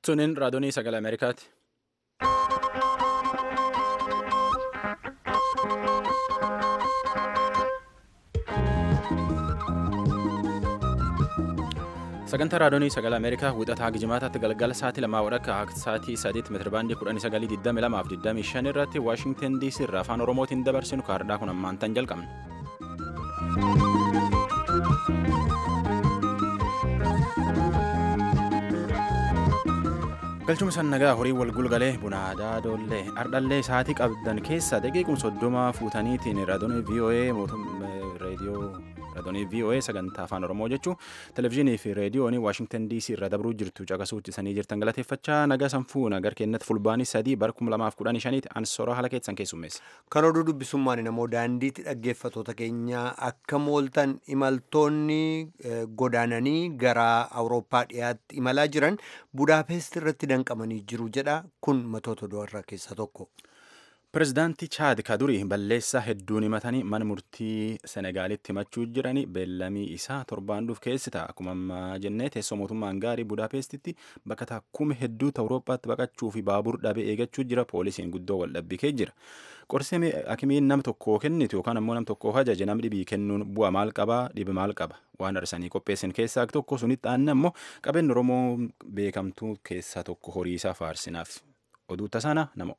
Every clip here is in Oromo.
Tuniin raadiyoonii sagalee Ameerikaati. Sagantaa raadiyoonii sagalee Ameerikaa wixataa gijimaataatti galgala sa'aatii lamaa wadhakka sa'aatii sadiitti meetirabaandii kudhanii sagalii digdami lamaaf digdamii shan irratti Waashingtan DC irraa afaan Oromootiin dabarsinu kaardhaa kun ammaan tan jalqabne. galchuma san nagaa horii wal gulgalee buna aadaa doollee ardhallee sa'aatii qabdan keessa daqiiquma soddoma fuutaniitiin raadiyoonii VOA reediyoo raadiyoonii VOA sagantaa afaan Oromoo jechuun televizyiinii fi reediyoonii Waashingtan DC irra dabruu jirtu caqasuutti sanii jirtan galateeffachaa nagaa sanfuu nagar kennatti fulbaanii sadii bara kuma lamaaf kudhanii shaniiti ansora haala keessan keessummeessa. Kan oduu dubbisummaan namoo daandiitti dhaggeeffatoota keenyaa akka mooltan imaltoonni godaananii gara Awurooppaa dhiyaatti imalaa jiran Budaapest irratti danqamanii jiru jedha kun matoota du'arraa keessaa tokko. Pireezidaantii Chaad Kadurii balleessaa hedduun himatanii mana murtii Senegaalitti himachuu jiranii beellamii isaa torbaan dhuuf keessita. Akkuma ammaa jennee teessoo mootummaan gaarii Budaapestitti bakka takkuma hedduutu Awurooppaatti baqachuu fi baabur dhabee eegachuu jira. Poolisiin guddoo wal dhabbikee jira. Qorsee hakimiin nam tokkoo kennitu yookaan ammoo nam tokkoof ajaje nam dhibii kennuun bu'a maal qabaa dhibi maal qaba waan arsanii qopheessan keessaa tokko sunitti aanna ammoo qabeenyi Oromoo beekamtuu keessaa tokko horii isaa faarsinaaf oduu tasaana namo.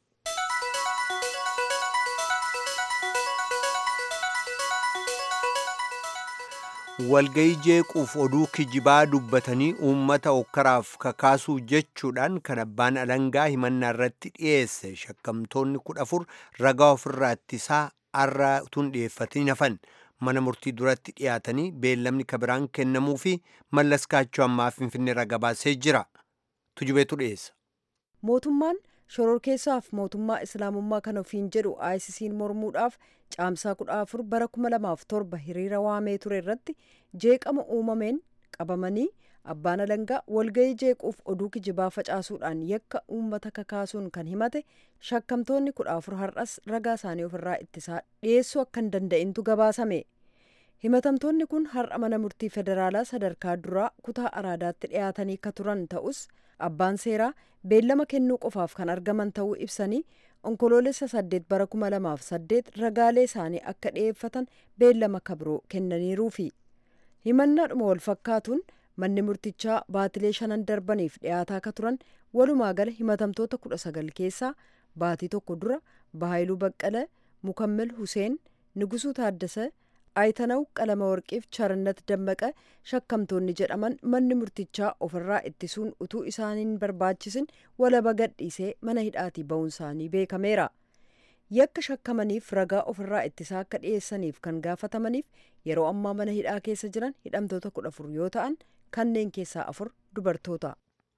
walgayii jeequuf oduu kijibaa dubbatanii uummata okkaraaf kakaasuu jechuudhaan kan abbaan alangaa himannaa irratti dhiyeesse shakkamtoonni kudha afur ragaa ofirraa ittisaa arra tun dhiyeeffatanii hafan mana murtii duratti dhiyaatanii beellamni kabiraan kennamuu fi mallas kaachoo ammaa finfinnee raga baasee jira tujubeetu dhiyeessa. mootummaan shororkeessaaf mootummaa islaamummaa kan ofiin jedhu ICC'n mormuudhaaf caamsaa kudha afur bara kuma lamaaf torba hiriira waamee ture irratti jeeqama uumameen qabamanii abbaan alangaa walgayii jeequuf oduu kijibaa facaasuudhaan yakka uummata kakaasuun kan himate shakkamtoonni kudha afur har'as ragaa isaanii ofirraa ittisaa dhiyeessuu akka hin danda'intu gabaasame himatamtoonni kun har'a mana murtii federaalaa sadarkaa duraa kutaa araadaatti dhiyaatanii ka turan ta'us abbaan seeraa beellama kennuu qofaaf kan argaman ta'uu ibsanii onkoloolessa saddeet bara kuma lamaaf saddeet ragaalee isaanii akka dhiyeeffatan beellama kabroo kennaniiruufi himannaadhuma wal fakkaatuun manni murtichaa baatilee shanan darbaniif dhiyaataa ka turan walumaa gala himatamtoota kudha sagal keessaa baatii tokko dura bahaayiluu baqqala mukammil huseen nugusuu taaddasa ayitanaw qalama warqiif charannat dammaqa shakkamtoonni jedhaman manni murtichaa ofirraa ittisuun utuu isaaniin barbaachisin walaba gadhiisee mana hidhaatii ba'uun isaanii beekameera yakka shakkamaniif ragaa ofirraa ittisaa akka dhiyeessaniif kan gaafatamaniif yeroo ammaa mana hidhaa keessa jiran hidhamtoota kudha afur yoo ta'an kanneen keessaa afur dubartoota.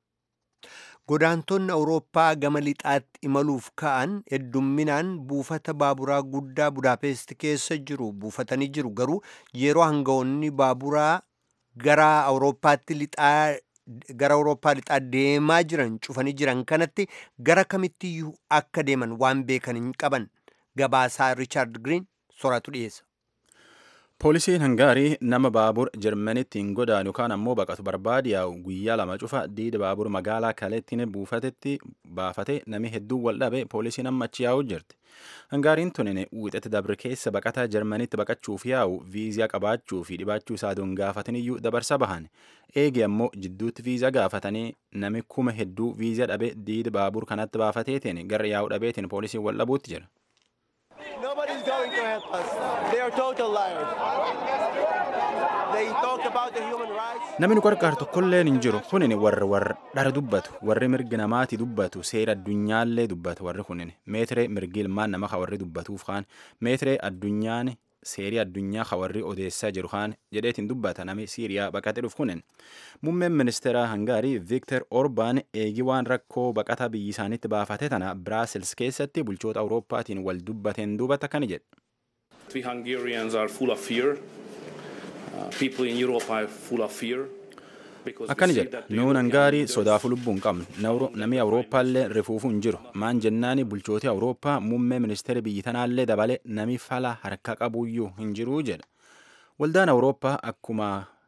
Godaantonni Awurooppaa gama lixaatti imaluuf ka'an heddumminaan buufata baaburaa guddaa Budaapest keessa jiru buufatanii jiru garuu yeroo hangawoonni baaburaa gara Awurooppaatti lixaa gara Awurooppaa lixaa deemaa jiran cufanii jiran kanatti gara kamittiyyuu akka deeman waan beekan hin qaban gabaasaa Riichaard Giriin soraatu dhiyeessa. Poolisiin Hangaarii nama baabur Jarmanitti hin godaanu yookaan ammoo baqatu barbaade yaa'u guyyaa lama cufa diida baabur magaalaa Kaleettiin buufatetti baafate nami hedduun wal dhabe poolisiin amma achi yaa'u jirti. Hangaariin tunin wiixatti dabre keessa baqataa Jarmanitti baqachuuf yaa'u viizaa qabaachuu fi dhibaachuu isaa doon gaafataniyyuu dabarsa bahan. Eegi ammoo jidduutti viizaa gaafatanii nami kuma hedduu viizaa dhabe diida baabur kanatti baafateetiin gara yaa'u dhabeetiin poolisiin wal dhabuutti jira. Nobody's going to help us. They are total liars. They talk about the human rights. Namni nu qarqaaru tokkollee hin jiru. Kunin warri warra dhara dubbatu, warri mirgi namaati dubbatu, seera addunyaallee dubbatu warri kunin. Meetiree mirgi ilmaan nama ka warri dubbatuuf kaan, meetiree addunyaan seerii addunyaa ka warri odeessaa jiru kaan jedheetiin dubbata nami Siiriyaa baqatee dhufu kunin. Muummeen ministeera Hangaarii Viktor Orbaan eegi waan rakkoo baqataa biyyi isaaniitti baafate tana Biraasils keessatti bulchoota Awurooppaatiin wal dubbateen duubata akkana jedhe. We Hungarians are full of fear. Uh, people in Europe are full of fear. akkana jedha nuun hangaarii sodaafuu lubbuu hin qabnu namni awurooppaallee rifuufuu hin jiru maan jennaani bulchootii awurooppaa muummee ministeera biyyi tanaallee dabale nami fala harka qabuyyuu hin jiruu jedha waldaan awurooppaa akkuma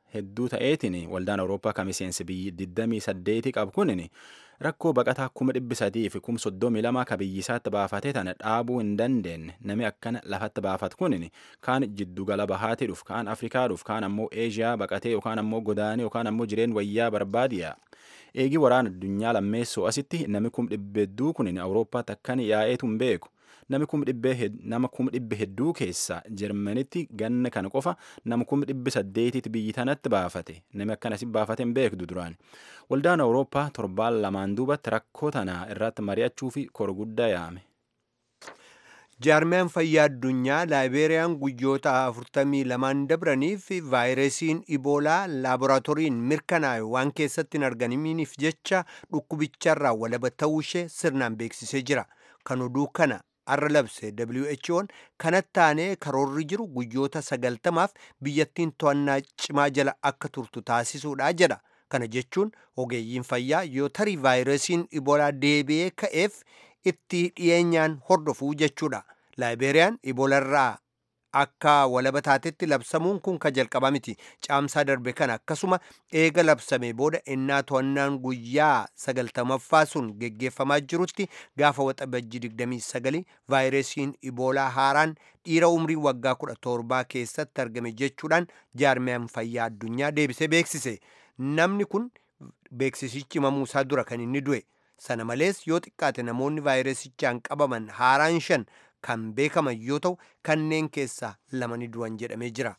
hedduu ta'eetiin waldaan awurooppaa ka miseensi biyyi 28 qabu kunin rakkoo baqataa kuma dhibbi sadii fi kuma soddomii lama ka biyyisaatti baafatee tana dhaabuu hin dandeenye nami akkana lafatti baafat kunin kaan jiddugala bahaatii dhuf kaan afrikaa dhuf kaan ammoo eeshiyaa baqatee yookaan ammoo godaanee yookaan ammoo jireen wayyaa barbaadiya eegii waraana addunyaa lammeessoo asitti nami kum dhibbe hedduu kunin awurooppaatti akkan yaa'eetu hin beeku nami kum dhibbe nama kum dhibbe hedduu keessa jarmanitti ganna kana qofa nama kum dhibbe saddeetitti biyyi tanatti baafate nami akkanasi baafate hin beekdu duraan waldaan awurooppaa torbaan lamaan duubatti rakkoo tanaa irratti mari'achuu fi kor guddaa yaame. jaarmiyaan fayyaa addunyaa laayibeeriyaan guyyoota 42 dabraniif vaayirasiin iboolaa laaboraatooriin mirkanaa'e waan keessatti hin argaminiif jecha dhukkubicharraa walaba ta'uu ishee sirnaan beeksisee jira kan oduu kana arra labse who'n kanatti aanee karoorri jiru guyyoota sagaltamaaf biyyattiin to'annaa cimaa jala akka turtu taasisuudha jedha kana jechuun ogeeyyiin fayyaa yoo tarii vaayirasiin iboolaa deebi'ee ka'eef itti dhiyeenyaan hordofuu jechuudha laayibeeriyaan iboolarraa akka walaba taatetti labsamuun kun ka jalqabaa miti caamsaa darbe kana akkasuma eega labsame booda innaa to'annaan guyyaa sagaltamaffaa sun geggeeffamaa jirutti gaafa waxabajji 29 vaayirasiin iboolaa haaraan dhiira umrii waggaa 17 keessatti argame jechuudhaan jaarmiyaan fayyaa addunyaa deebisee beeksise namni kun beeksisichi himamuusaa dura kan inni du'e sana malees yoo xiqqaate namoonni vaayirasichaan qabaman haaraan shan kan beekaman yoo ta'u kanneen keessaa lama ni du'an jedhamee jira.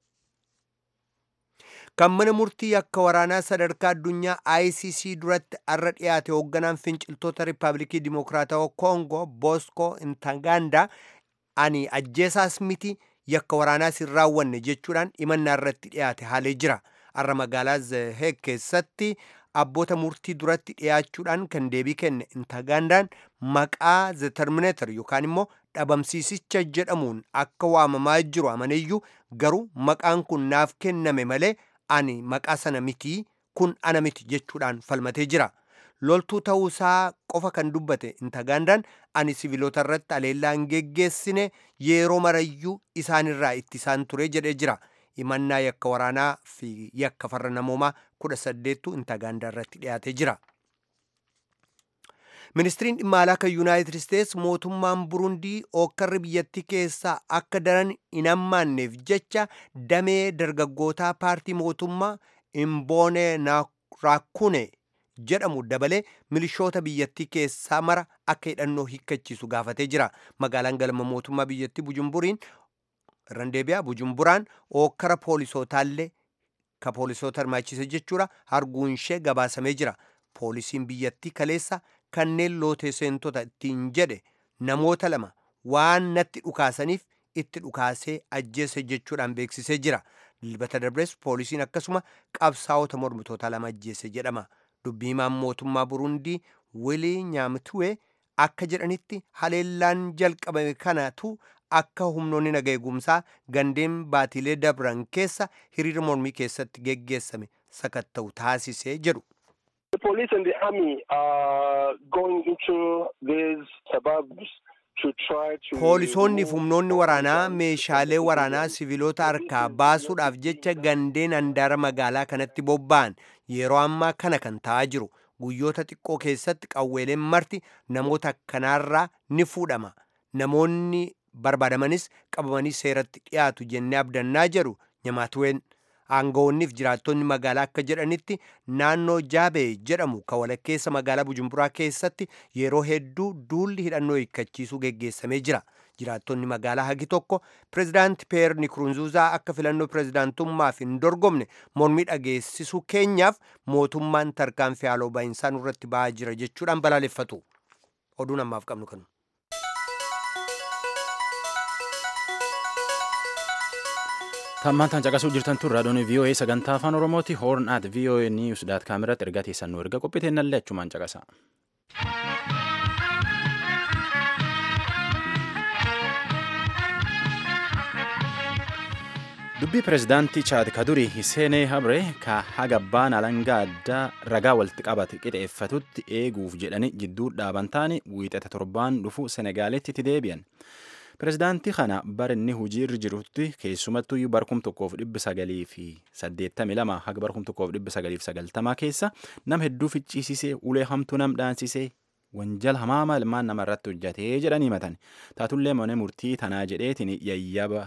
kan mana murtii akka waraanaa sadarkaa addunyaa ICC duratti arra dhiyaate hoogganaan finciltoota riippaabilikii dimokiraatawaa koongoo booskoo intaganda ani ajjeesaas miti yakka waraanaas hin raawwanne jechuudhaan himannaa irratti dhiyaate haalee jira arra magaalaa zeheg keessatti abboota murtii duratti dhiyaachuudhaan kan deebii kenne intagandaan maqaa the terminator yookaan immoo dhabamsiisicha jedhamuun akka waamamaa jiru amaneyyuu garuu maqaan kun naaf kenname malee ani maqaa sana mitii kun ana miti jechuudhaan falmatee jira loltuu ta'uusaa qofa kan dubbate intagandaan ani siviilota irratti aleellaa hin geggeessine yeroo marayyuu isaanirraa ittisaan ture jedhee jira himannaa yakka waraanaa fi yakka farra namoomaa kudha saddeettu intagaandaa irratti dhiyaatee jira. ministiriin dhimma alaa kan yuunaayitid isteets mootummaan burundii ookkarri biyyattii keessaa akka daran hin hammaanneef jecha damee dargaggootaa paartii mootummaa imboone raakune jedhamu dabalee milishoota biyyattii keessaa mara akka hidhannoo hiikkachiisu gaafatee jira magaalaan galma mootummaa biyyattii bujumburiin irran deebi'a bujumburaan ookkara poolisootallee ka poolisoota hirmaachise jechuudha arguun ishee gabaasamee jira poolisiin biyyattii kaleessa kanneen lootee seentota ittiin jedhe namoota lama waan natti dhukaasaniif itti dhukaasee ajjeese jechuudhaan beeksisee jira dilbata darbes poolisiin akkasuma qabsaa'ota mormitoota lama ajjeese jedhama dubbii himaan mootummaa burundii wilii nyaamtuwee akka jedhanitti haleellaan jalqabame kanatu akka humnoonni naga eegumsaa gandeen baatiilee dabran keessa hiriira mormii keessatti geggeessame sakatta'u taasisee jedhu. The police and the army are going into these suburbs to try to. Poolisoonni fi humnoonni waraanaa meeshaalee waraanaa siviilota harkaa baasuudhaaf jecha gandeen handaara magaalaa kanatti bobba'an yeroo ammaa kana kan ta'aa jiru. Guyyoota xiqqoo keessatti qawweeleen marti namoota akkanaarraa ni fuudhama. Namoonni barbaadamanis qabamanii seeratti dhiyaatu jennee abdannaa jedhu nyamaatuween. aangawoonniif jiraattonni magaalaa akka jedhanitti naannoo jaabee jedhamu ka walakkeessa magaalaa bujumburaa keessatti yeroo hedduu duulli hidhannoo hiikkachiisuu geggeessamee jira jiraattonni magaalaa hagi tokko pirezidaanti peer nikurunzuuzaa akka filannoo pirezidaantummaaf hin dorgomne mormii dhageessisuu keenyaaf mootummaan tarkaanfii haaloo baay'insaa nurratti ba'aa jira jechuudhaan balaaleffatu oduun ammaaf qabnu kanu. Tammaan caqasuu jirtan tun raadiyoon VOA sagantaa afaan Oromooti hoorn at VOA News daat kaameratti ergaa teessan nu erga qophitee nallee achumaan caqasa. dubbii pirezidaantii chaad kadurii hiseenee habre ka hagabbaan alangaa addaa ragaa walitti qabate qixeeffatutti eeguuf jedhani jidduu dhaaban taane wiixata torbaan dhufu senegaaletti itti deebi'an. Pirezidaantii kana bara inni hojiirra jirutti keessumattuu bara kum tokkoof dhibba sagalii fi saddeettamii lama haga bara kum tokkoof dhibba sagalii fi sagaltamaa keessa nam hedduu ficciisisee ulee hamtuu nam dhaansisee wanjala hamaama ilmaan nama irratti hojjatee jedhanii himatan taatullee mana murtii tanaa jedheetiin yayyaba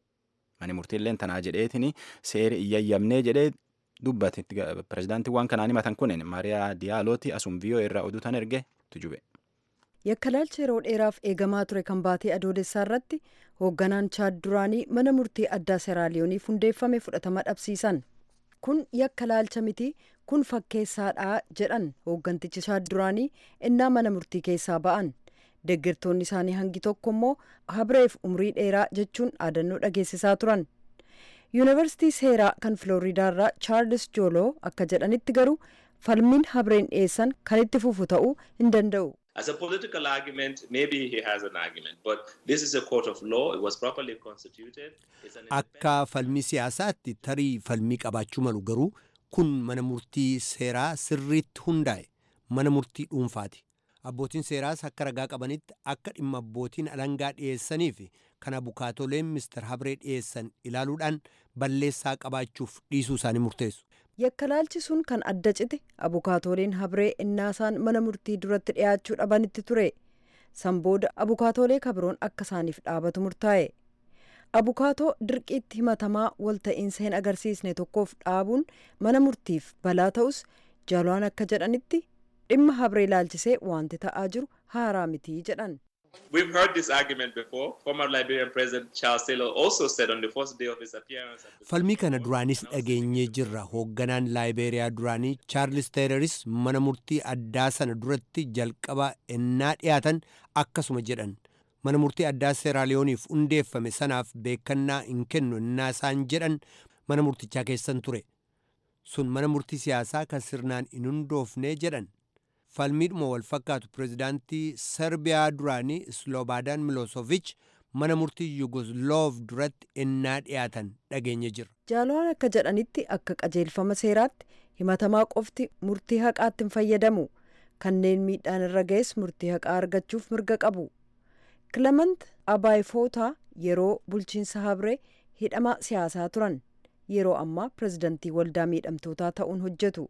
mani murtiilleen tanaa jedheetiin seera yayyabnee jedhee dubbate pirezidaantii waan kanaan himatan kunin maariyaa diyaalooti asum viiyoo irraa oduu tan erge tujube. yakkalaalcha yeroo dheeraaf eegamaa ture kan baatee adoolessaa irratti hoogganaan chaad duraanii mana murtii addaa seeraaliyooniif hundeeffame fudhatama dhabsiisan kun yakkalaalcha miti kun fakkeessaadha jedhan hooggantichi chaad duraanii innaa mana murtii keessaa ba'an deeggartoonni isaanii hangi tokko immoo habreef umrii dheeraa jechuun dhaadannoo dhageessisaa turan yuunivarsiitii seeraa kan filooriidaarraa chaarlis jooloo akka jedhanitti garuu falmiin habreen dhiyeessan kan itti fufu ta'uu hin danda'u. As a political argument, maybe he has an argument, but this is a court of law. It was properly constituted. It's an Akka falmii siyaasaatti tarii falmii qabaachuu malu garuu kun mana murtii seeraa sirriitti hundaa'e mana murtii dhuunfaati. Abbootiin seeraas akka ragaa qabanitti akka dhimma abbootiin alangaa dhiyeessanii fi kan abukaatoleen Mr. Habree dhiyeessan ilaaluudhaan balleessaa qabaachuuf dhiisuu isaanii murteessu. yakkalaalchi sun kan adda cite abukaatoleen habree innaasaan mana murtii duratti dhiyaachuu dhabanitti ture san booda abukaatolee kabroon akka isaaniif dhaabatu murtaa'e abukaatoo dirqiitti himatamaa walta'iinsa hin agarsiisne tokkoof dhaabuun mana murtiif balaa ta'us jaalaan akka jedhanitti dhimma habree laalchisee wanti ta'aa jiru haaraa mitii jedhan. We've heard this argument before. Former Liberian President Charles Taylor also said on the first day of his appearance. at the- Falmii kana duraanis dhageenyee jirra. Hoogganaan Laayibeeriyaa duraanii Chaarlis Teeleris mana murtii addaa sana duratti jalqaba ennaa dhiyaatan akkasuma jedhan. Mana murtii addaa Seeraaliyooniif hundeeffame sanaaf beekannaa hin kennu ennaa isaan jedhan mana murtichaa keessan ture. Sun mana murtii siyaasaa kan sirnaan hin hundoofne jedhan. falmiidhuma wal fakkaatu pirezidaantii serbiyaa duraanii slobaadan miloosovich mana murtii yugosloof duratti ennaa dhiyaatan dhageenye jira. jaalaan akka jedhanitti akka qajeelfama seeraatti himatamaa qofti murtii haqaatti hin fayyadamu kanneen miidhaan irra ga'es murtii haqaa argachuuf mirga qabu kilemant abaayifootaa yeroo bulchiinsa habree hidhama siyaasaa turan yeroo ammaa pirezidantii waldaa miidhamtootaa ta'uun hojjetu.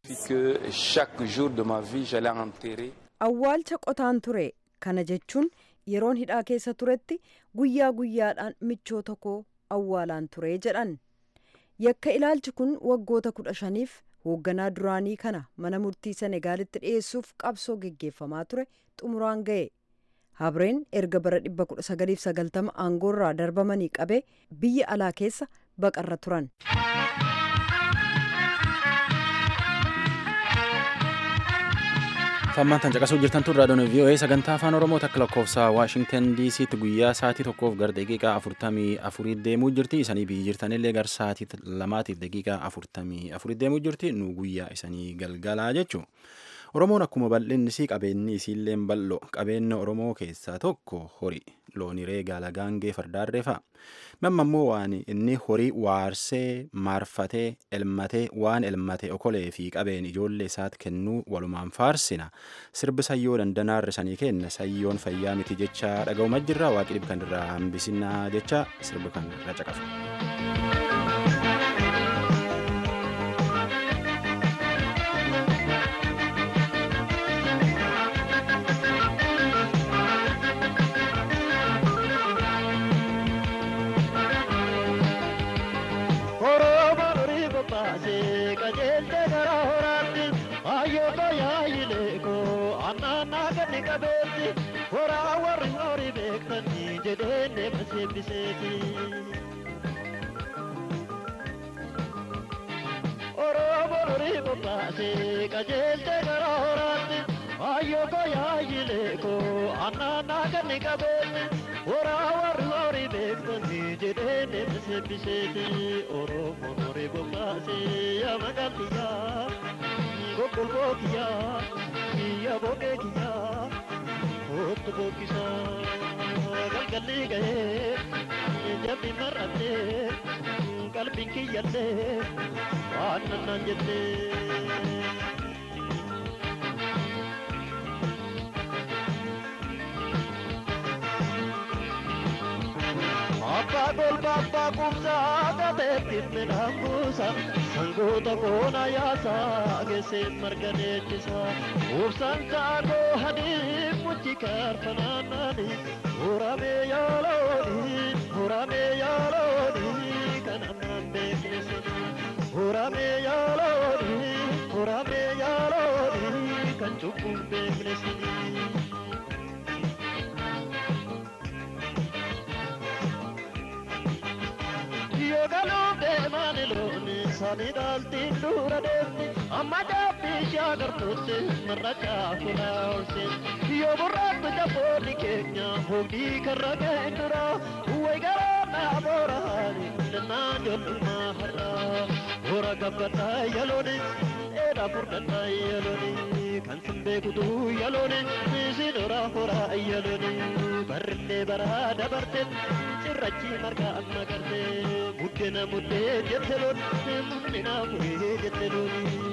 que chaque jour de ma vie, j'allais enterrer awwaalcha qotaan ture kana jechuun yeroon hidhaa keessa turetti guyyaa guyyaadhaan michoota koo awwaalaan ture jedhan yakka ilaalchi kun waggoota kudha shaniif hoogganaa duraanii kana mana murtii senegaalitti dhiyeessuuf qabsoo geggeeffamaa ture xumuraan ga'e habreen erga bara 1990 aangoorraa darbamanii qabee biyya alaa keessa baqarra turan. Fammaan tan caqasuu jirtan tun raadiyoon VOA sagantaa afaan Oromoo takka lakkoofsa Waashingtan DC'tti guyyaa sa'aatii tokkoof gara daqiiqaa afurtamii afurii deemuu jirti. Isanii biyyi jirtanillee gara sa'aatii lamaatiif daqiiqaa afurtamii afurii deemuu jirti. Nu guyyaa isanii galgalaa jechuudha. Oromoon akkuma bal'inni isii qabeenyi isiillee bal'oo qabeenya Oromoo keessaa tokko horii loonii reegaa lagaangee fardaarree fa'a. Mamma immoo waan inni horii waarsee maarfatee elmatee waan elmate okolee fi qabeen ijoollee isaatti kennuu walumaan faarsina. Sirbi sayyoo dandanaarra sanii kenna sayyoon fayyaa miti jecha dhaga'uma jirra waaqi dhibkan irraa hambisinaa jecha sirbi kan irra caqasu. qajeelte gara horaatti ayyoo koyaayilee koo annaannaa ganni qabeenne horaa warri horii beektonni jedhee deemse sebbiseeti oromoon horii bobbaasee yaa magaaliyyaa gogolboo kiyyaa kiyya boqee kiyyaa hoottu bokkisaa galgalli ga'ee jabbi mar'attee qalbiin kiyyallee waan nannaan jettee. abbaa golba abbaa qubsaa gateettiin midhaan buusa sangoota koona yaasaa geesseen marga deechisa ubsaan saanoo hadii muchi kaarfanaannaani muramee yaalooni muramee yaalooni kan ammaan beekne sana muramee yaalooni muramee yaalooni kan cubbuun beekne sana. Yoogaluu deemaan looni sani dhaaltiin dura deemti amma jaabbii ishee agartuutti marra caafuna oolcheen yoo burraatti jaboonni keenya hogii karra ga'een dura way garaa dhaaboora haali dannaan jollummaa har'a hora gabbataa yalooni dheeraa furdannaa yalooni kan sin beekutu yalooni isin hora hora yalooni barrillee baraa dabarte cirrachi marga amma garte buddena muddee jette loon muddena muree jette looni.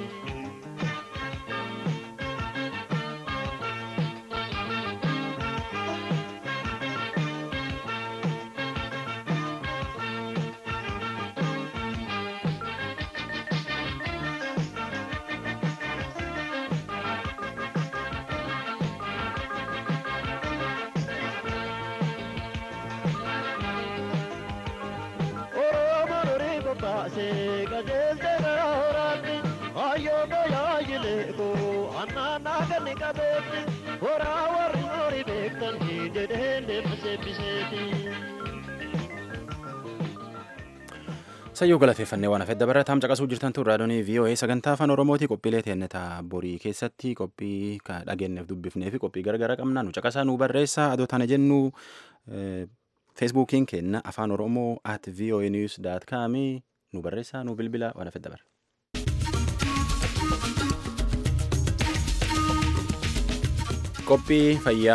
baase qajeelte gara horaatti hayyoo gayaayile koo annaannaa ganni qabeetti horaa warri horii beektan jedheen deema seebbiseeti. Sayyoo galateeffannee waan hafedda barataa caqasuu jirtan tun raadiyoonii VOA sagantaa afaan Oromooti qophiilee teennetaa borii keessatti qophii dhageenyeef dubbifnee fi qophii garagara qabna nu caqasaa nu barreessaa adoo tana jennu feesbuukiin keenna afaan oromoo at voa news daat kaamii nu barreessaa nu bilbila waan hafedda bara. Qophii fayyaa.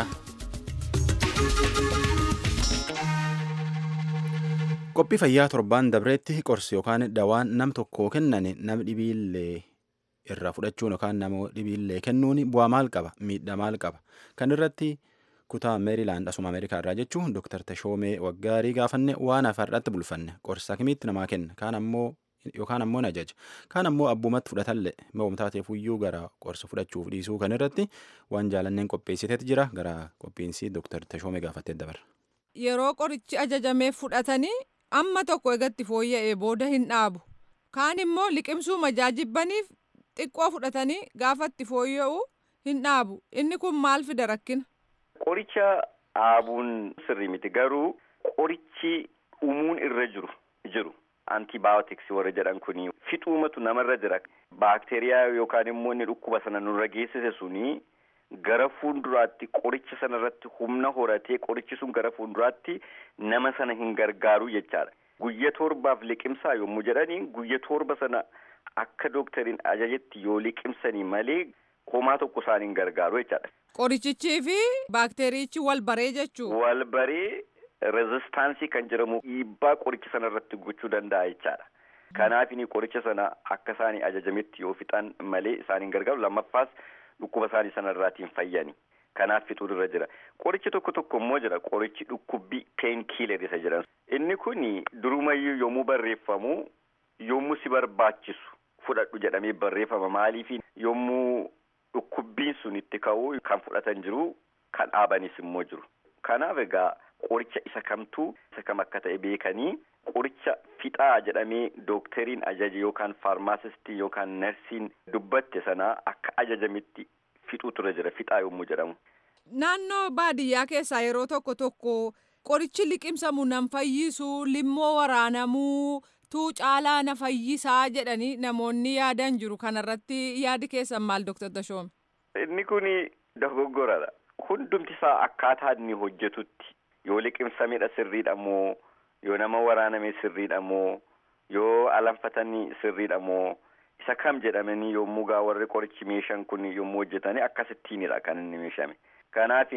Qophii fayyaa torbaan dabreetti qorsi yookaan dawaan nam tokkoo kennan nam dhibiillee irraa fudhachuun yookaan nama dhibiillee kennuun bu'aa maal qaba miidhaa maal qaba kan irratti kutaa meerilaand asuma ameerikaa irraa jechuun dooktar Tashoomee Waggaarii gaafanne waan afaarratti bulfanne qorsa kimitti namaa kenna kaan ammoo yookaan ammoo na ajaja kaan ammoo abbumatti fudhatallee mo'umtaateef iyyuu gara qorsa fudhachuuf dhiisuu kan irratti waan jaalanneen qopheessiteet jira gara qophiinsi dooktar Tashoomee gaafattee dabarra. Yeroo qorichi ajajamee fudhatanii amma tokko egatti fooyya'ee booda hin dhaabu kaan immoo liqimsuu majaajibbaniif xiqqoo fudhatanii gaafatti fooyya'uu hin dhaabu inni kun maal fida rakkina. Qoricha dhaabuun sirrii miti garuu qorichi uumuun irra jiru jiru antibaayotiks warra jedhan kuni fixuumatu namarra jira baakteeriyaa yookaan immoo inni dhukkuba sana nurra geessise suni gara fuulduraatti qoricha sana irratti humna horatee qorichi sun gara fuulduraatti nama sana hin gargaaru jechaadha. Guyya torbaaf liqimsaa yommuu jedhanii guyya torba sana akka dooktariin ajajetti yoo liqimsanii malee homaa tokko isaan hin gargaaru jechaadha. Qorichichii fi baakteeriichi wal baree jechuudha. Wal baree rezistaansii kan jedhamu dhiibbaa qoricha sana irratti gochuu danda'a jechaadha. Kanaaf inni qoricha sana akka isaanii ajajametti yoo fixan malee isaan hin gargaaru lammaffaas dhukkuba isaanii sana irraatiin fayyani. Kanaaf fixuun irra jira. Qorichi tokko tokko immoo jira. Qorichi dhukkubbii peen kiiler isa jedhan. Inni kun durumayyuu yommuu barreeffamu yommuu si barbaachisu fudhadhu jedhamee barreeffama. Maaliif yommuu dhukkubbiin sun itti ka'u kan fudhatan jiru kan dhaabanis immoo jiru. Kanaaf egaa qoricha isa kamtuu isa kam akka ta'e beekanii qoricha fixaa jedhamee dooktariin ajaje yookaan faarmaasistii yookaan narsiin dubbatte sana akka ajajametti fixuutu irra jira fixaa yommuu jedhamu. Naannoo baadiyyaa keessaa yeroo tokko tokko qorichi liqimsamu nan fayyisu limmoo waraanamuu tuu caalaa na fayyisaa jedhanii namoonni yaadan jiru kanarratti yaadi keessan maal Dr. Tashoom? Inni kun dogoggoradha. Hundumti isaa akkaataa inni hojjetutti yoo liqimsamedha sirriidha moo yoo nama waraaname sirriidha moo yoo alanfatanii sirriidha moo isa kam jedhamanii yommuu gaa warri qorichi meeshaan kun yommuu hojjetani akkasittiinidha kan inni meeshame. Kanaaf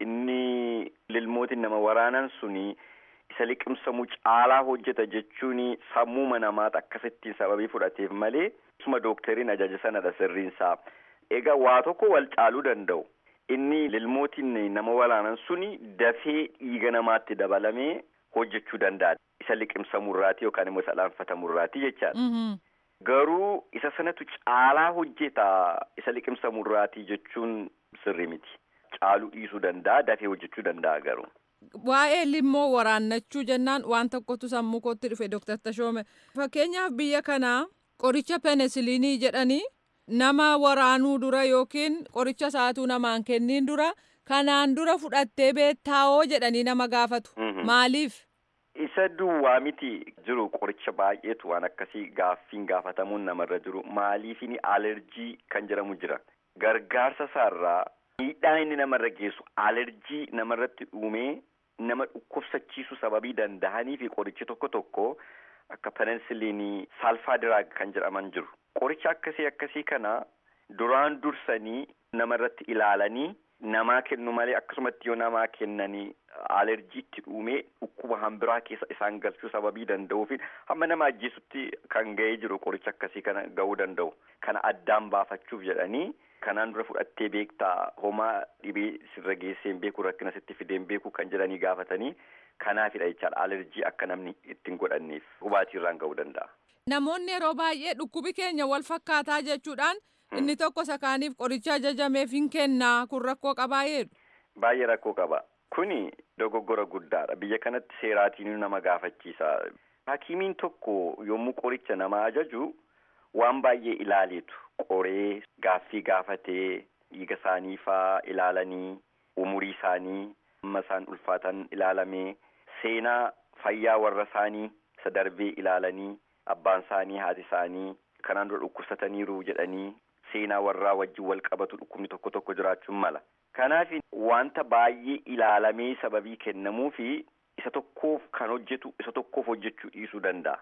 inni lilmootiin nama waraanan suni isa liqimsamu caalaa hojjeta jechuun sammuma namaata akkasittiin sababii fudhateef malee isuma dooktariin ajaja sanadha sirriinsaa. Egaa waa tokko wal caaluu danda'u. Inni lilmootiin nama waraanan suni dafee dhiiga namaatti dabalamee hojjechuu danda'a. Isa liqimsamurraati yookaan immoo isa dhaanfatamurraati jechaadha. Garuu isa sanatu caalaa hojjeta isa liqimsamurraati jechuun sirri miti. Caaluu dhiisuu danda'a dafee hojjechuu danda'a garuu. Waa'ee limmoo waraannachuu jennaan waan tokkotu sammuu kootti dhufe Dr. Tashoome. Fakkeenyaaf biyya kanaa qoricha penisiliinii jedhanii nama waraanuu dura yookiin qoricha isaatuu namaan kenniin dura kanaan dura fudhattee beettaawoo jedhanii nama gaafatu. Maaliif? Isa duwwaa miti jiru qoricha baay'eetu waan akkasii gaaffiin gaafatamuun namarra jiru maaliifini alerjii kan jedhamu jira. Gargaarsa isaarraa miidhaa inni namarra geessu alerjii namarratti uumee nama dhukkubsachiisu sababii danda'anii fi qorichi tokko tokko akka penisiliinii saalfaadiraag kan jedhaman jiru. Qoricha akkasii akkasii kana duraan dursanii namarratti ilaalanii namaa kennu malee akkasumatti yoo namaa kennanii alerjiitti dhuumee dhukkuba hambiraa keessa isaan galchuu sababii danda'uufi hamma nama ajjeesutti kan ga'ee jiru qoricha akkasii kana ga'uu danda'u. Kana addaan baafachuuf jedhanii kanaan dura fudhattee beektaa homaa dhibee sirra geesseen beeku rakkina sitti fideen beeku kan jedhanii gaafatanii kanaafidha jechaadha alerjii akka namni ittiin godhanneef hubaatii irraan ga'uu danda'a. Namoonni yeroo baay'ee dhukkubi keenya wal fakkaataa jechuudhaan inni tokko sakaaniif qoricha ajajameef hin kennaa kun rakkoo qabaa jedhu. Baay'ee rakkoo qaba. Kuni dogoggora guddaadha. Biyya kanatti seeraatiin nama gaafachiisa. Hakiimiin tokko yommuu qoricha nama ajaju waan baay'ee ilaaleetu. Qoree gaaffii gaafatee dhiiga isaanii faa ilaalanii umurii isaanii amma isaan ulfaatan ilaalamee seenaa fayyaa warra isaanii isa darbee ilaalanii abbaan isaanii haati isaanii kanaan dura dhukkubsataniiru jedhanii seenaa warraa wajjin wal qabatu dhukkubni tokko tokko jiraachuun mala. Kanaaf wanta baay'ee ilaalamee sababii kennamuu fi isa tokkoof kan hojjetu isa tokkoof hojjechuu dhiisuu danda'a.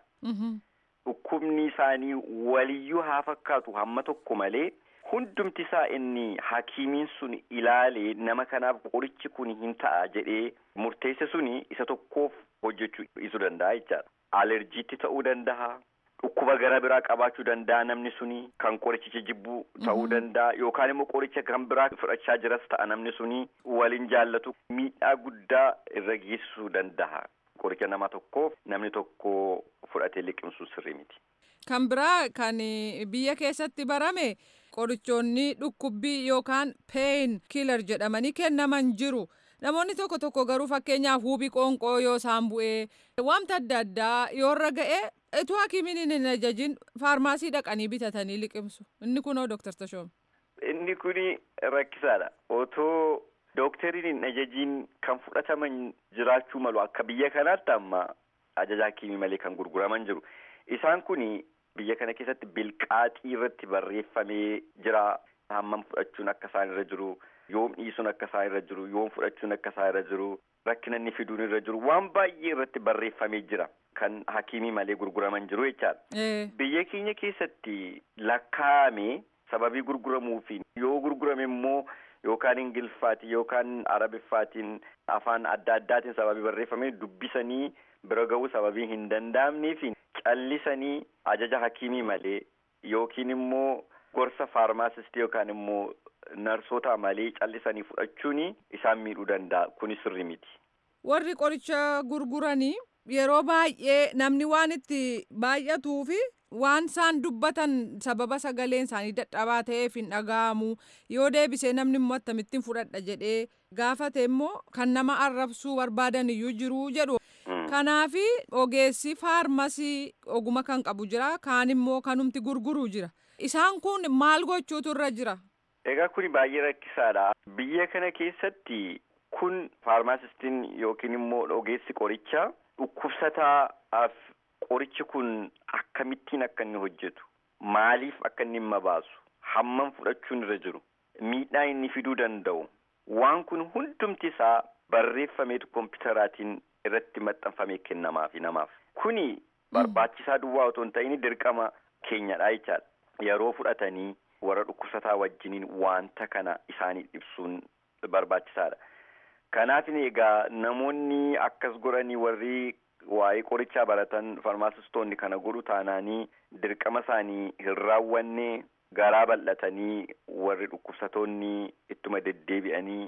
Dhukkubni isaanii waliyyuu haa fakkaatu hamma tokko malee hundumti isaa inni hakiimiin sun ilaalee nama kanaaf qorichi kun hin ta'a jedhee murteesse suni isa tokkoof hojjechuu dhiisuu danda'a jechaadha. Alerjiitti ta'uu danda'a. Dhukkuba gara biraa qabaachuu danda'a namni suni kan qorichicha jibbuu ta'uu danda'a yookaan immoo qoricha kan biraa fudhachaa jiras ta'a namni suni waliin jaallatu miidhaa guddaa irra geessisuu danda'a. Qoricha nama tokkoof namni tokko fudhatee liqimsuu sirrii miti. Kan biraa kan biyya keessatti barame qorichoonni dhukkubbii yookaan peen kiilar jedhamanii kennaman jiru. Namoonni tokko tokko garuu fakkeenyaaf huubii qoonqoo yoo isaan bu'ee wanta adda addaa yoo irra ga'e utuu hakiimiin hin ajajin faarmaasii dhaqanii bitatanii liqimsu. Inni kunoo Dooktar Tashoom. Inni kuni rakkisaadha. Otoo Dookteriin hin ajajiin kan fudhataman jiraachuu malu akka biyya kanaatti amma ajaja hakiimii malee kan gurguraman jiru. Isaan kuni biyya kana keessatti bilqaaxii irratti barreeffamee jira. Hammam fudhachuun akka isaan irra jiru. yoom dhiisuun akka isaa irra jiru yoom fudhachuun akka isaa irra jiru rakkina inni fiduun irra jiru waan baay'ee irratti barreeffamee jira kan hakiimii malee gurguraman jiru jechaadha. Biyya keenya keessatti lakkaa'ame sababii gurguramuufi yoo gurgurame immoo yookaan ingiliffaatiin yookaan arabiffaatiin afaan adda addaatiin sababii barreeffamee dubbisanii bira ga'uu sababii hin danda'amneefi callisanii ajaja hakiimii malee yookiin immoo gorsa faarmaasistii yookaan immoo narsoota malee callisanii fudhachuun isaan miidhuu danda'a kuni sirri miti. Warri qoricha gurguranii yeroo baay'ee namni waan itti baay'atuu fi waan isaan dubbatan sababa sagaleen isaanii dadhabaa ta'eef hin dhaga'amu yoo deebisee namni immoo akkamittiin fudhadha jedhee gaafate immoo kan nama arrabsuu barbaadan iyyuu jiru jedhu. Kanaafi ogeessi faarmasii oguma kan qabu jira kaan immoo kanumti gurguru jira. Isaan kun maal gochuutu irra jira? Egaa kuni baay'ee rakkisaadha. Biyya kana keessatti kun faarmaasistiin yookiin immoo ogeessi qorichaa dhukkubsataaf qorichi kun akkamittiin akka inni hojjetu maaliif akka inni hin mabaasu hammam fudhachuun irra jiru miidhaa inni fiduu danda'u waan kun hundumti isaa barreeffameetu kompiitaraatiin irratti maxxanfamee kennamaafi namaaf kuni barbaachisaa duwwaa otoo hin ta'in dirqama keenyadha jechaadha yeroo fudhatanii warra dhukkubsataa wajjiniin wanta kana isaanii ibsuun barbaachisaadha. Kanaaf egaa namoonni akkas godhanii warri waa'ee qorichaa baratan farmaasistoonni kana godhu taanaanii dirqama isaanii hin raawwanne garaa bal'atanii warri dhukkubsatoonni ittuma deddeebi'anii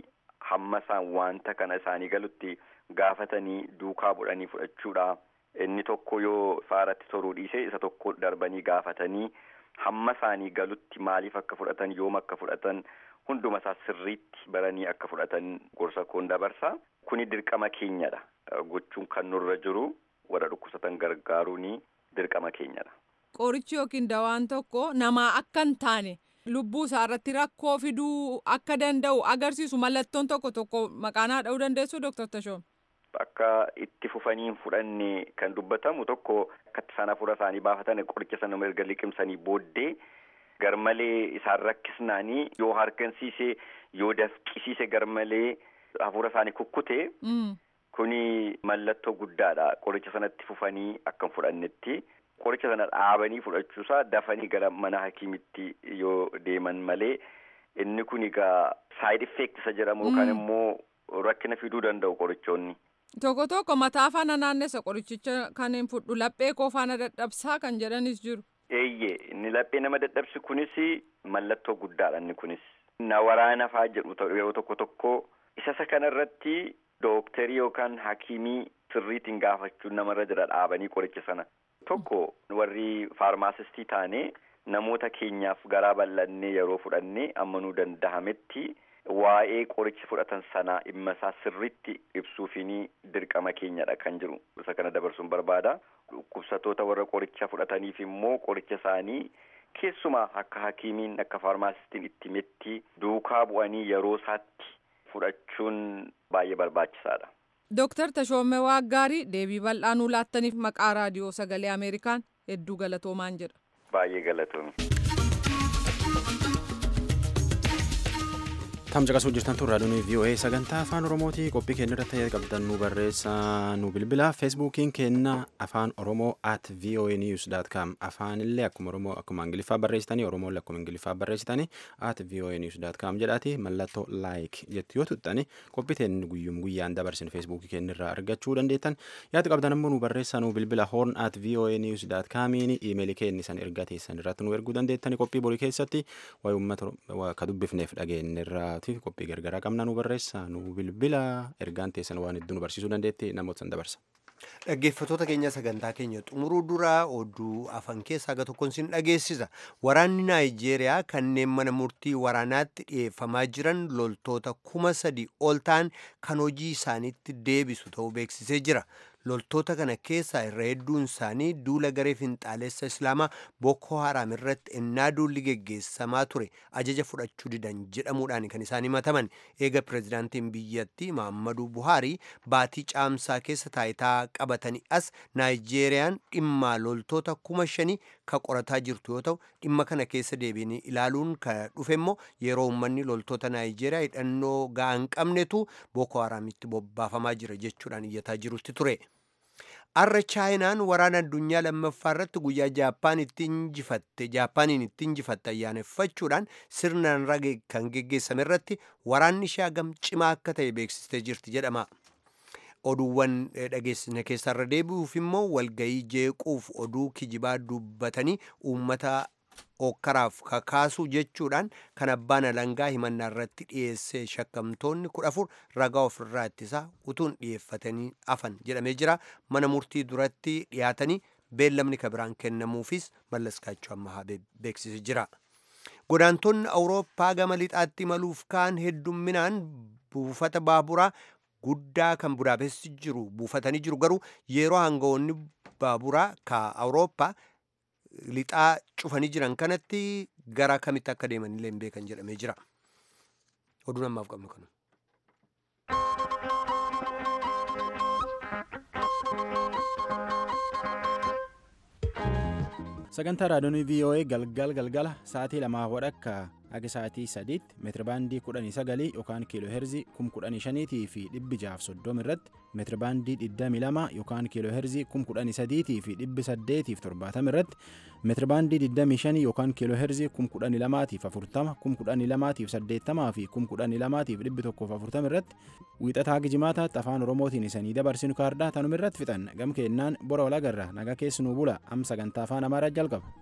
hamma isaan wanta kana isaanii galutti gaafatanii duukaa bu'anii fudhachuudha. Inni tokko yoo faaratti toruu dhiise isa tokko darbanii gaafatanii hamma isaanii galutti maaliif akka fudhatan yoom akka fudhatan hunduma isaa sirriitti baranii akka fudhatan gorsa koon dabarsa. Kuni dirqama keenyadha. Gochuun kan nurra jiru warra dhukkubsatan gargaaruun dirqama keenyadha. Qorichi yookiin dawaan tokko namaa akka hin taane lubbuu isaa irratti rakkoo fiduu akka danda'u agarsiisu mallattoon tokko tokko maqaanaa dha'uu dandeessu Dr. Tashoom. Akka itti fufanii hin fudhanne kan dubbatamu tokko akkatti isaan hafuura isaanii baafatan qoricha sana erga liqimsanii booddee garmalee isaan rakkisnaanii yoo harkansiise yoo dafqisiise garmalee hafuura isaanii kukkute. Kuni mallattoo guddaadha qoricha sanatti fufanii akka hin fudhannetti. Qoricha sana dhaabanii fudhachuusaa dafanii gara mana hakiimitti yoo deeman malee inni kun egaa saayid effeekt isa jedhamu yookaan immoo rakkina fiduu danda'u qorichoonni. Tokko tokko mataa faana naannessa qorichicha kan hin fudhu laphee koo faana dadhabsaa kan jedhanis jiru. Eeyyee inni laphee nama dadhabsi kunis mallattoo guddaadha inni kunis. Na waraana faa jedhu yeroo tokko tokko isa isa kanarratti dooktarii yookaan hakiimii sirriitiin gaafachuun namarra jira dhaabanii qoricha sana. Tokko warri faarmaasistii taane namoota keenyaaf garaa bal'annee yeroo fudhannee ammanuu danda'ametti waa'ee qoricha fudhatan sanaa dhimma isaa sirriitti ibsuufiin dirqama keenyadha kan jiru isa kana dabarsuun barbaada. Dhukkubsatoota warra qoricha fudhataniif immoo qoricha isaanii keessumaa akka hakiimiin akka faarmaasistiin itti metti duukaa bu'anii yeroo isaatti fudhachuun baay'ee barbaachisaadha. Dooktar Tashoomee Waaggaarii deebii bal'aa nuu laattaniif maqaa raadiyoo sagalee Ameerikaan hedduu galatoomaan jedha. Baay'ee galatoomi. Tam caqasuu jirtan tun raadiyoon VOA sagantaa afaan Oromooti qophii keenya irratti qabdan nu barreessaa nu bilbila feesbuukiin keenya afaan Oromoo at VOA news dot com afaan illee akkuma Oromoo akkuma Ingiliffaa barreessitanii Oromoo akkuma Ingiliffaa barreessitanii at VOA news dot com jedhaati mallattoo laayik jettu yoo tuttani qophii teenya guyyum guyyaan dabarsin feesbuukii keenya irraa argachuu dandeettan yaada qabdan ammoo nu barreessaa nu bilbila horn at VOA news dot comiin iimeelii keenya san ergaa teessan irratti nu erguu dandeettani qophii borii keessatti waa'ee uummata ka dubbifneef dhageenye irraa tiif qophii gargaraa qabna nu barreessa nu bilbila ergaan teessan waan hedduu nu barsiisuu dandeetti namoota san dabarsa. Dhaggeeffattoota keenya sagantaa keenya xumuruu duraa oduu afan keessaa aga tokkoon sin dhageessisa. Waraanni Naayijeeriyaa kanneen mana murtii waraanaatti dhiyeeffamaa jiran loltoota kuma sadi ol ta'an kan hojii isaaniitti deebisu ta'uu beeksisee jira. Loltoota kana keessaa irra hedduun isaanii duula garee finxaalessa Islaamaa Boko Haram irratti ennaa duulli geggeessamaa ture ajaja fudhachuu didan jedhamuudhaan kan isaan himataman. Eega pirezidaantiin biyyattii Muhammadu Buhaarii baatii caamsaa keessa taayitaa qabatanii as Naayijeeriyaan dhimma loltoota kuma shanii ka qorataa jirtu yoo ta'u dhimma kana keessa deebiin ilaaluun ka dhufe immoo yeroo uummanni loltoota Naayijeeriyaa hidhannoo ga'aa hin qabnetu Boko Haramitti bobbaafamaa jira jechuudhaan iyyataa jirutti ture. Har'a chaayinaan waraana addunyaa lammaffaa irratti guyyaa jaappaan itti injifatte jaappaaniin itti injifatte ayyaaneffachuudhaan sirnaan rage kan geggeessame irratti waraanni ishee hagam cimaa akka ta'e beeksistee jirti jedhama. Oduuwwan dhageessine keessarra deebi'uuf immoo walgayii jeequuf oduu kijibaa dubbatanii uummata okkaraaf kakaasuu jechuudhaan kan abbaan alangaa himannaa irratti dhiyeesse shakkamtoonni kudha afur ragaa ofirraa ittisaa utuun dhiyeeffatanii afan jedhamee jira mana murtii duratti dhiyaatanii beellamni kabiraan kennamuufis mallaskaachuu ammaa beeksisee jira. Godaantonni Awurooppaa gama lixaatti imaluuf kaan heddumminaan buufata baaburaa guddaa kan Budaapesti jiru buufatanii jiru garuu yeroo hangawoonni baaburaa ka Awurooppaa lixaa cufanii jiran kanatti gara kamitti akka deemanillee hin beekan jedhamee jira. Oduun ammaaf qabnu kana. sagantaa raadiyoon VOA galgal galgala sa'aatii lamaa wadhakka akka sa'aatii sadiitti meetirabaandii kudhanii sagalii yookaan kiiloo heerzii kum kudhanii shaniitii fi dhibbi jaaf soddoma irratti meetirabaandii digdamii lama yookaan kiiloo heerzii kum kudhanii sadiitii fi dhibbi saddeetiif torbaatama irratti meetirabaandii digdamii shanii yookaan kiiloo heerzii kum kudhanii lamaatiif afurtama kum kudhanii lamaatiif saddeettamaa fi kum kudhanii lamaatiif dhibbi tokkoof afurtama irratti wiixataa gijimaataatti afaan oromootiin isanii dabarsinu kaardaa tanuma irratti fixan gam keennaan bora walagarra nagaa keessanuu bula am sagantaa afaan amaaraa jalqaba.